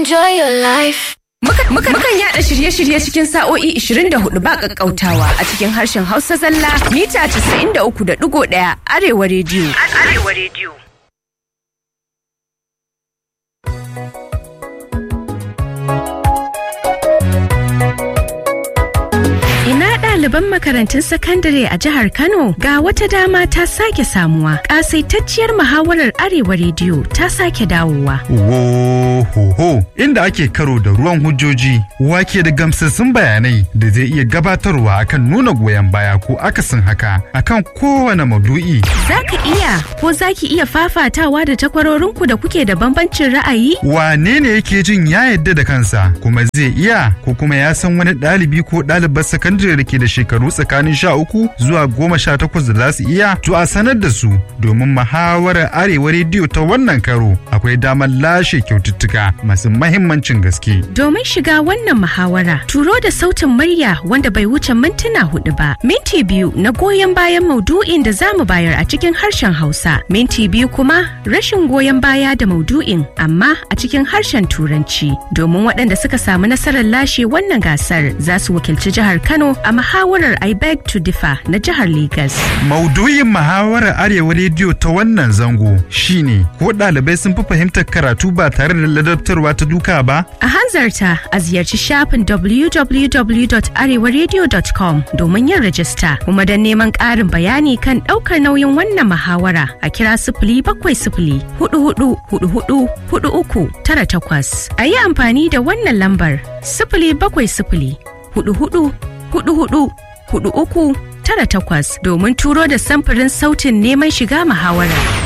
Enjoy your life. Mukan yada shirye-shirye cikin sa'o'i 24 ba kakkautawa a cikin harshen Hausa zalla mita 93.1 Arewa rediyo. Arewa rediyo. Ina ɗaliban makarantun sakandare a jihar Kano ga wata dama ta sake samuwa. Ƙasaitacciyar muhawarar Arewa rediyo ta sake dawowa. Wohoho inda ake karo da ruwan hujjoji wake da gamsassun bayanai da zai iya gabatarwa akan nuna goyon baya ko akasin haka akan kowane maudu'i. Za ka iya ko za ki iya fafatawa da takwarorinku da kuke da bambancin ra'ayi? Wane ne yake jin ya yadda da kansa kuma zai iya ko kuma ya san wani ɗalibi ko ɗalibar sakandare da ke da shekaru tsakanin sha uku zuwa goma sha takwas da za su iya to a sanar da su domin muhawarar arewa rediyo ta wannan karo akwai damar lashe kyaututtuka masu mahimmancin gaske. Domin shiga wannan muhawara, turo da sautin murya wanda bai wuce mintuna hudu ba. Minti biyu na goyon bayan maudu'in da za mu bayar a cikin harshen Hausa. Minti biyu kuma rashin goyon baya da maudu'in amma a cikin harshen Turanci. Domin waɗanda suka samu nasarar lashe wannan gasar za su wakilci jihar Kano a muhawarar I beg to differ na jihar Legas. Maudu'in muhawarar arewa rediyo ta wannan zango shine ko ɗalibai sun fi fahimtar karatu ba tare da ladabtarwa ta duka ba? A hanzarta a ziyarci shafin www.arewaradio.com domin yin rajista kuma don neman ƙarin bayani kan ɗaukar nauyin wannan muhawara a kira sifili bakwai sifili hudu hudu hudu hudu hudu uku tara takwas. A yi amfani da wannan lambar sifili bakwai sifili hudu hudu hudu hudu hudu uku tara takwas domin turo da samfurin sautin neman shiga muhawara.